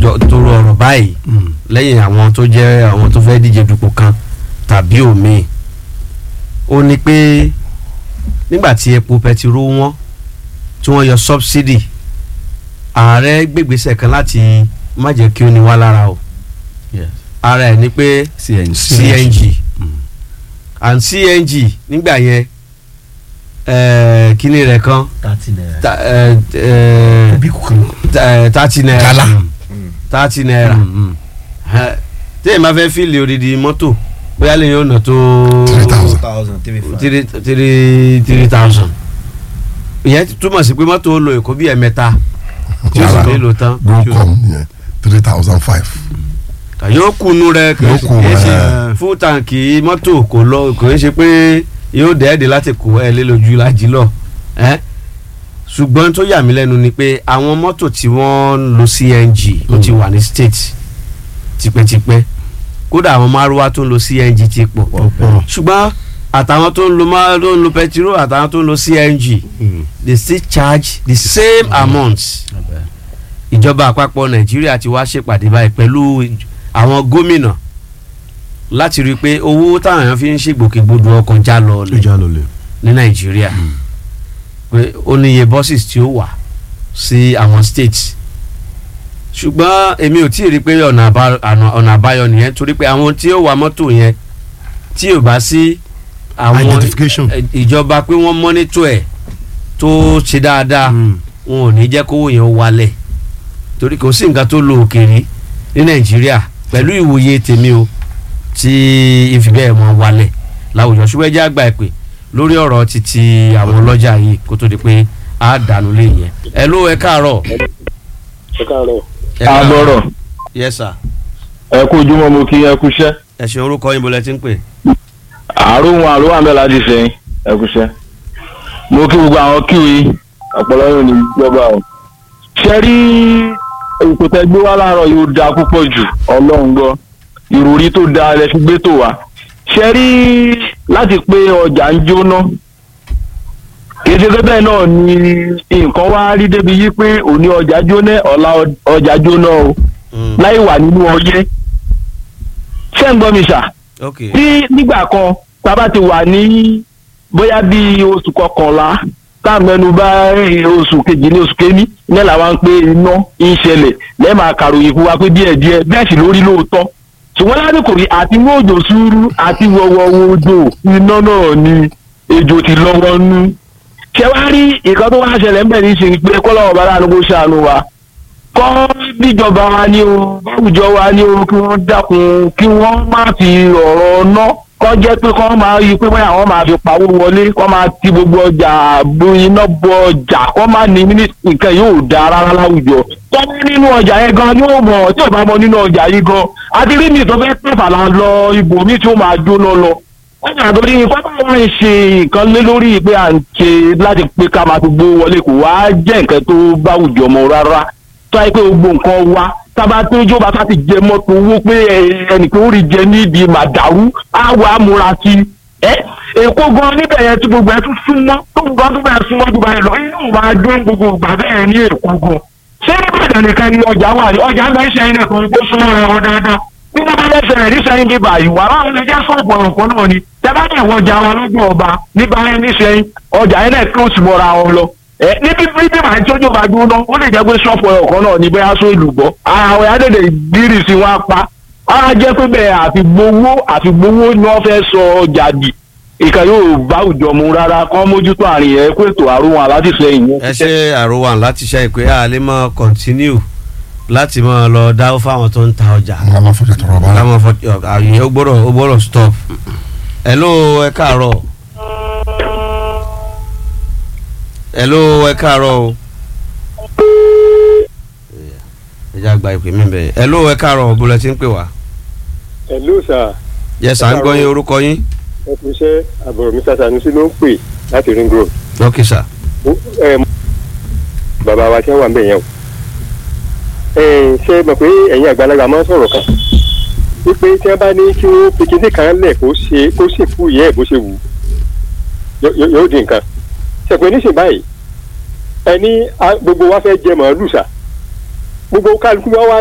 jọ toro ọ̀rọ̀ báyìí Mm. lẹ́yìn àwọn tó jẹ́ àwọn tó fẹ́ díje dupò kan tàbí òmíì ó ní pé nígbà tí epo pẹtiró wọ́n tí wọ́n yọ subsidy ààrẹ gbégbèsè kan láti má jẹ́ kí ó ní wá lára o Yes. ara ẹ̀ ni pé CNG. CNG Mm. and CNG nígbà yẹn eh, kíní rẹ̀ kan thirty naira. ta- eh, eh, kúbíkù kan. ta- thirty naira Gala. thirty naira Mm, mm. Eh, téèyàn bá fẹ́ fíìlì odidi mọ́tò bóyá lè yóò nà tó Three thousand. thousand three five. three three three thousand ìyẹn túmọ̀ sí pé mọ́tò ó lo èkó bí ẹ̀mẹ́ta tí ó sì Yàrá. lè lò tán Grocom yẹn three thousand five. yóò kunu rẹ kì Yóò kù, í ṣe eh. fún tàǹkì mọ́tò kò lọ kò ń ṣe pé yóò dẹ́ẹ̀dẹ́ láti kó ẹ lé lójú lájí lọ ẹ́ ṣùgbọ́n tó yà mí lẹ́nu ni pé àwọn mọ́tò tí wọ́n ń lo CNG ó ti wà ní state tipẹ́tipẹ́ kódà àwọn márùwá tó ń lo CNG ti pọ̀ ọ̀pọ̀. ṣùgbọ́n àtàwọn tó ń lo má tó ń lo pẹtiró àtàwọn tó ń lo CNG they still charge the same amount ìjọba àpapọ̀ nàìjíríà ti wá ṣèpàdé báyìí pẹ̀lú ìj- àwọn gómìnà láti rí i pé owó táwọn èèyàn fi ń ṣègbòkègbodò ọkọ̀ já lọ lẹ̀ ìjà ló lè. ní nàìjíríà pé ó ní iye buses tí ó wà sí àwọn states ṣùgbọ́n èmi ò tí ì rí i pé ọ̀nà àbá- àná- ọ̀nà àbáyọ nìyẹn torí pé àwọn tí ó wa mọ́tò yẹn tí ò bá sí àwọn Identification. eh, ìjọba pé wọ́n mọ́nítò ẹ̀ tó ṣe dáadáa Mm. wọn ò ní jẹ́ kówó yẹn ó wálẹ̀ torí kò sí nǹkan tó lo òkèèrè ní nàìjíríà pẹ̀lú ìwòye tèmi o tí ìfi bẹ́ẹ̀ mọ́ wálẹ̀ láwùjọ ṣùgbọ́n ẹ jẹ́ àgbà ẹ̀pẹ́ lórí ọ̀rọ̀ títí àwọn ọlọ́jà yìí kó tó di pé a dànù lé yẹn ẹ ló ẹ káàárọ̀ ẹ káàárọ̀. ẹ káàárọ̀ àbọ̀rọ̀ yes sir ẹ kú ojúmọ́ mo kí ẹ kú iṣẹ́ ẹ ṣe orúkọ yín bọ́lẹ̀ tí ń pè àárò wọn àárò wà mẹ́la ti sẹ́yìn ẹ kú iṣẹ́. mo kí gbogbo àwọn kíwì ọ̀pọ̀lọ́ yóò ní gbọ́gbà o. ṣe rí ètò tẹ gbé wá láàárọ̀ yóò dáa púpọ̀ jù ọlọ́run gbọ́ ìròrí tó dáa lẹ fi gbé tó wá. ṣe rí láti pé ọjà ń jóná kì í ṣe pé bẹ́ẹ̀ náà ni nǹkan wá rí débi yí pé òní ọjà jóná ọ̀la ọjà jóná o láì wà nínú ọyẹ́ ṣé ń gbọ́ mi ṣá ok tí nígbà kan tá a bá ti wà ní bóyá bíi oṣù kọkànlá tá a mẹ́nu bá oṣù kejì ní oṣù kéní ní làwọn ń pé iná ń ṣẹlẹ̀ lẹ́ẹ̀ máa kàròyìn fún wa pé díẹ̀ díẹ̀ bẹ́ẹ̀ sì lórí lóòótọ́ ṣùgbọ́n lásìkò rí àti mú òjò sùúrù àti wọ̀wọ̀ òjò iná náà ni ejò ti lọ́wọ́ nú ṣé wàá rí nǹkan tó wá ṣẹlẹ̀ ń bẹ̀ ní ṣe pé kọ́lọ́wọ́ bá láàánú kó ṣàánú wa kọ́ bíjọba wa ní o báwùjọ wa ní o kí wọ́n dákun kí wọ́n má fi ọ̀rọ̀ ná kọ́ jẹ́ pé kọ́ máa yí pé bóyá wọ́n máa fi pawó wọlé kọ́ máa ti gbogbo ọjà bo iná bọ ọjà kọ́ máa ní mínísítì nǹkan yóò da rárá láwùjọ tọ́ bá nínú ọjà yẹn gan yóò mọ̀ tí ò bá mọ nínú ọjà yìí gan àti rí mi tó fẹ́ pẹ̀fà la lọ ibòmí tí ó máa jóná lọ wọ́n yàrá tó ní pápá wọn ń ṣe nǹkan lé lórí pé à ń ṣe láti pé ká máa fi gbówó wọlé kò wá jẹ́ nǹkan tó báwùjọ mọ́ rárá tó yẹ pé gbogbo nǹkan wa tába tó jọba ká ti jẹ mọ́tò owó pé ẹnìkan ó rí jẹ níbi màdàrú á wà á múra sí i. ẹ èkó gan níbẹ̀ yẹn tí gbogbo ẹ tún súnmọ́ tó gbogbo ẹ tún bẹ̀rẹ̀ súnmọ́ jù báyìí lọ inú máa jó gbogbo ìgbà bẹ́ẹ̀ ní èkó gan. ṣé nígbàdàn nìkan ni ọjà wà ní ọjà ń bẹ ṣe ẹni kan tó súnmọ́ ẹ wọn dáadáa bí wọ́n bá lẹ́sẹ̀ rẹ̀ ní sẹ́yìn bíbá yìí wàrà àwọn ilé jẹ́ sọ́ọ̀bù ọ̀rọ̀pọ̀ náà ni tẹ́bá ní ẹ̀wọ̀n ọjà wa lọ́gbọ̀n ọba nígbà yẹn ní sẹ́yìn ọjà yẹn náà close mọ́ra wọn lọ ẹ níbi bíbí màá tí ojú bá dúró náà ó lè jẹ́ pé ṣọ́ọ̀fù ọ̀kan náà ní bẹ́ẹ̀ aṣọ ìlúbọ̀ àwọn àdèdè gbírì sí wọn pa á jẹ́ pé bẹ́ẹ̀ àfi gbowó àfi gbowó ni wọ́n fẹ́ sọ ọjà dì ìkà yóò bá òjò mu rárá kán mójútó àrùn yẹn kó ètò àrùn wọn alátìsẹ́yìn yẹn. ẹ ṣe àròwà láti ṣe ìpè a lè mọ continue láti mọ lọ dáwọ́ fáwọn tó ń ta ọjà wọn máa fojú tọrọ bá káwọn fọ àyè ó gbọ́dọ̀ ó gbọ́dọ̀ stop hello ẹ káàárọ̀ hello ẹ káàárọ̀ o ẹ já gba ìpè mí bẹ́ẹ̀ hello ẹ káàárọ̀ bó lẹ ti ń pè wá hello sir yes à ń gbọ́ yín orúkọ yín ẹ kú iṣẹ́ àbúrò mi Sanusi ló ń pè láti ring road ok sir ẹ bàbá wa tí wọ́n wà ń bẹ̀ yẹn o ẹ ṣe mọ̀ pé ẹ̀yin àgbàlagbà máa ń sọ̀rọ̀ kan wípé tí wọ́n bá ní kí wọ́n fi kíndé kan lẹ̀ kó ṣe kó sì kú ìyẹ́ ẹ̀ bó ṣe wù ú yóò di nǹkan ṣẹ̀pẹ́ níṣẹ́ báyìí ẹni gbogbo wa fẹ́ jẹ màálù sà gbogbo kálukú wa wá